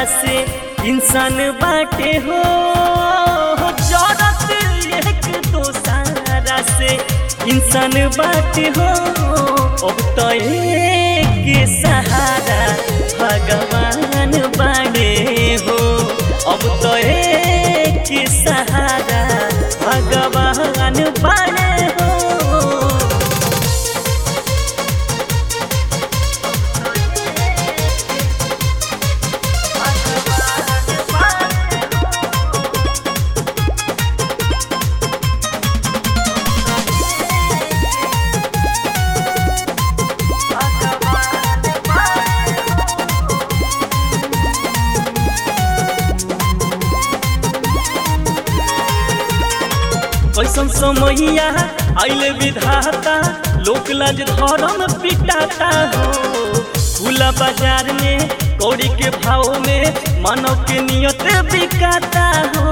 से इंसान बाटे हो जरत एक दोसारा से इंसान बाटे हो अब तो एक सहारा भगवान बाड़े हो अब तो एक सहारा भगवान बाड़े हो कैसन समैया आइले विधाता लोक लाज धर्म पिटाता हो खुला बाजार में कौड़ी के भाव में मानव के नियत बिकाता हो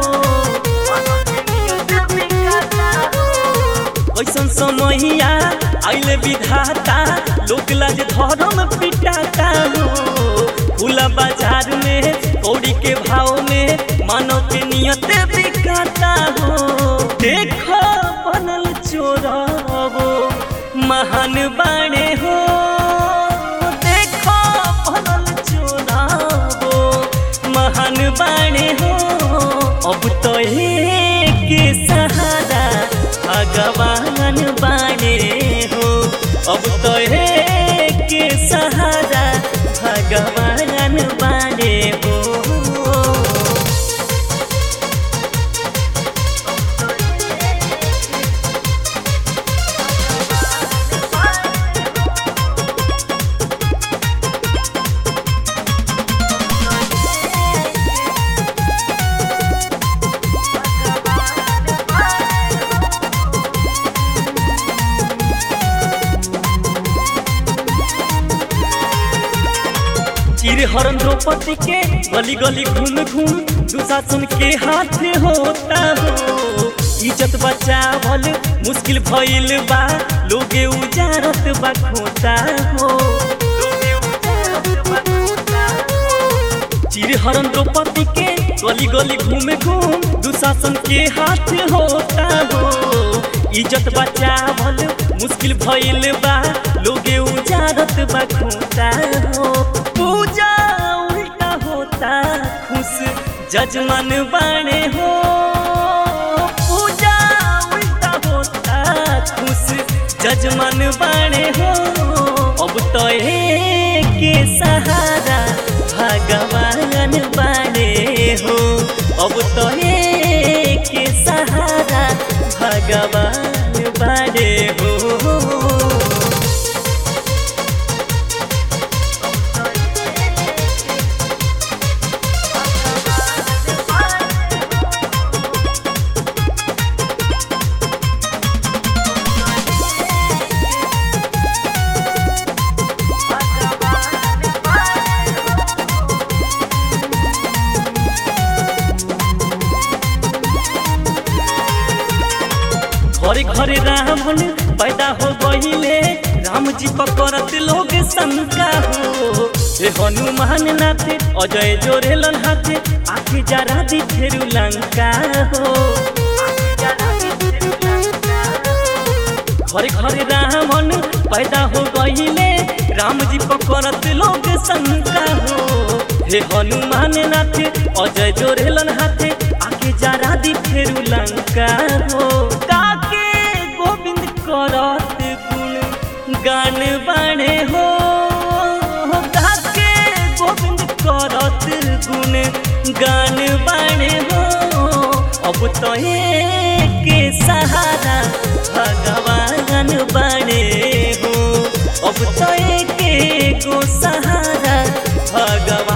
कैसन समैया आइले विधाता लोक लाज धर्म पिटाता हो खुला बाजार में कौड़ी के भाव में मानव के नियत बिकाता हो देखो बनल चोरबो महान बाणे हो देखो बनल चोरबो महान बाणे हो अब तो के सहारा भगवान बाणे हो अब तो के सहारा भगवान बाणे हो चिर हरण द्रौपदी के गली गली घूम घूम दुशासन के हाथ होता हो इज्जत बचावल मुश्किल भइल बा लोगे उजारत बा खोता हो चिर हरण द्रौपदी के गली गली घूम घूम दुशासन के हाथ होता हो इज्जत बचावल मुश्किल भइल बा लोगे उजारत बा खोता हो पूजा उल्टा होता खुश जजमान बाणे हो पूजा उल्टा होता खुश जजमान बाणे हो अब तो के सहारा भगवान बाणे हो अब तो के सहारा भगवान बाणे हो घरे घरे रावण पैदा हो गईले राम जी पकड़त लोग शंका हो हे हनुमान नाथे अजय जोरेलन हाथे आखि जरा दी फेरु लंका हो घरे घरे रावण पैदा हो गईले राम जी पकड़त लोग शंका हो हे हनुमान नाथे अजय जोरेलन हाथे आखि जरा दी फेरु लंका हो काके गोविंद करत गुण गान बाणे हो काके गोविंद करत गुण गान बाणे हो अब तो के सहारा भगवान बाणे हो अब तो के गो सहारा भगवान